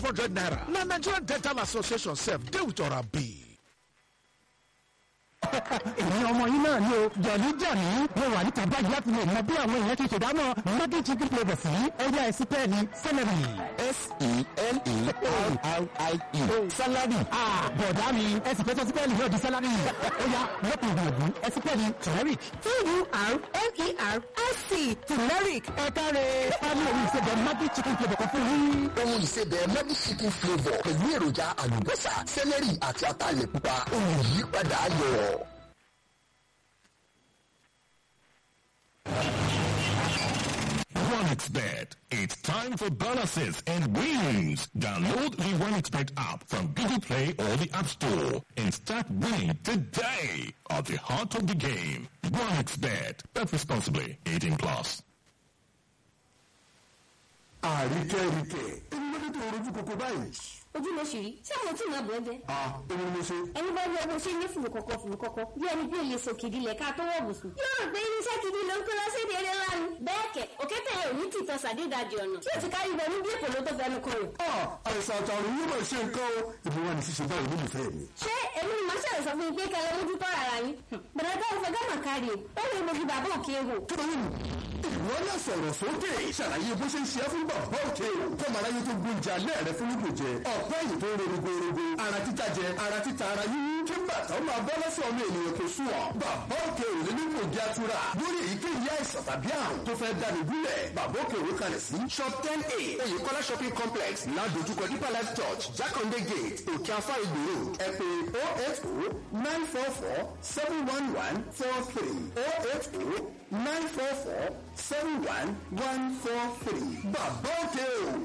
hundred naira na nigerian dental association sef dey with orabi. èmi ọmọ yín náà ni o jọ̀lí jọ̀lí mo wà níta báyìí láti lè mọ bí àwọn èèyàn ti ṣèdámọ̀ mọ́tò chicken flavour sí ẹ̀yà ẹ̀sìn pẹ́ẹ́ni celery. s-e-l-e-r-r-i-e salary. bọ̀dá mi ẹ̀sìn pẹ́ẹ́tọ́ sí pẹ́ẹ́ni yóò di salary. ó yá lọ́pọ̀ ìgbìyànjú ẹ̀sìn pẹ́ẹ́ni turmeric. t-u-r-m-e-r-i-c turmeric ẹ káre pálí òun ìṣèjọ mọ́tò chicken flavour kan fún yín. ohun ìsebẹ̀ mọ́bí chicken flavour pẹ̀lú èròjà àlùbọ́sà sẹ́lẹ̀rì àti ataalẹ̀ pupa ohun ìyípadà ayọ̀. OneXBet. It's time for bonuses and wins. Download the OneXBet app from Google Play or the App Store and start winning today at the heart of the game. OneXBet. Bet responsibly. 18 plus. àríkẹ́ríkẹ́ èmi ló dé tó rojú koko báyìí. ojú ló ṣì rí ṣé àwọn tí màá bọ̀ ẹ́ jẹ́. a èmi ni mo ṣe. ẹni bá rí ọgbọ́n ṣe ní fùrù kọ̀kọ̀ fùrù kọ̀kọ̀ bí ẹni bí olè sọ kìdí lẹ̀ ká tó wọ̀ bùsùn. yóò rò pé irinṣẹ́ kìdí ló ń kó lọ sí èdè eré ńlá ni. bẹ́ẹ̀ kẹ̀ òkété yẹn ò ní tìtọ́ sàdédàjì ọ̀nà tí ò ti kárí ibẹ̀ ní bí èkó ló tó fẹnu kan rẹ̀. a àìsàn àtàrùn yóò máa ṣe nǹkan o ìbí wa ní ṣíṣe báyìí nínú ìfẹ́ mi. ṣé èmi ni màá ṣàlẹ̀ sọ fún yín pé kẹlẹ́ mójú tọ́ ara yín. bẹ̀rẹ̀ bá ìfẹ́ gánà kárí o ó lè mojú bàbá òkè wò. kí ló ń ìwọ náà sọ̀rọ̀ sókè ṣàlàyé bó ṣe ń ṣe é fún bàbá òkè o kọ́mọ aráyé tó gbóúnjẹ alẹ́ rẹ fún lùgbò jẹ ọ̀pẹ́ yìí tó ń ro rogorogo ara títa jẹ ara títa ara yíyún kí bàtà ó máa bọ́ lọ́sọ̀ ọmọ ènìyàn kò sùn ọ́ bàbá òkè ò lè nípò jẹ́ atura lórí èyíkéyìí àìsàn tàbí àrùn tó fẹ́ dáni gúnlẹ̀ bàbá òkè òwe kalẹ̀ sí shop ten a oyèkọ́lá shopping complex ládojúkọ deeper life church jákàndé gate òkè afá ìgbòho ẹ pè oh eight oh nine four four seven one one four three oh eight oh nine four four seven one one four three bàbá òkè o